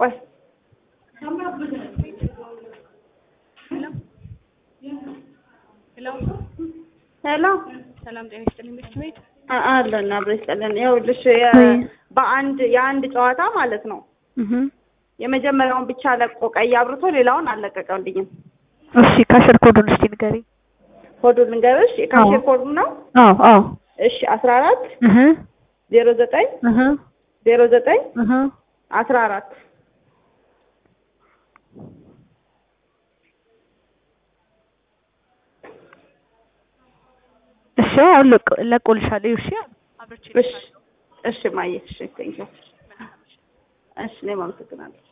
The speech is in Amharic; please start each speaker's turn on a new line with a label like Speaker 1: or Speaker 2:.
Speaker 1: ቆይ
Speaker 2: ሄሎ
Speaker 1: ሄሎ
Speaker 2: ሰላም ጤና ይስጥልኝ ቤት ቤት
Speaker 1: አ- አለን አብሮ ይስጥልን። ይኸውልሽ የ-
Speaker 3: ወይ።
Speaker 1: በአንድ የአንድ ጨዋታ ማለት ነው
Speaker 3: እህ
Speaker 1: የመጀመሪያውን ብቻ ለቆ ቀይ አብርቶ ሌላውን አልለቀቀልኝም።
Speaker 3: እሺ ካሽር ኮዱን እስቲ ንገሪኝ።
Speaker 1: ኮዱን ልንገርሽ የካሽር
Speaker 3: አዎ።
Speaker 1: ኮዱ ነው።
Speaker 3: አዎ አዎ
Speaker 1: እሺ አስራ አራት
Speaker 3: እህ
Speaker 1: ዜሮ ዘጠኝ
Speaker 3: እህ
Speaker 1: ዜሮ ዘጠኝ
Speaker 3: እህ
Speaker 1: አስራ አራት
Speaker 3: እሺ አሁን ለቆ- ለቆልሻለሁ። እሺ
Speaker 2: አብረች
Speaker 1: እሺ እሺ ማየ እሺ ቴንኪው እሺ እኔም አመሰግናለሁ።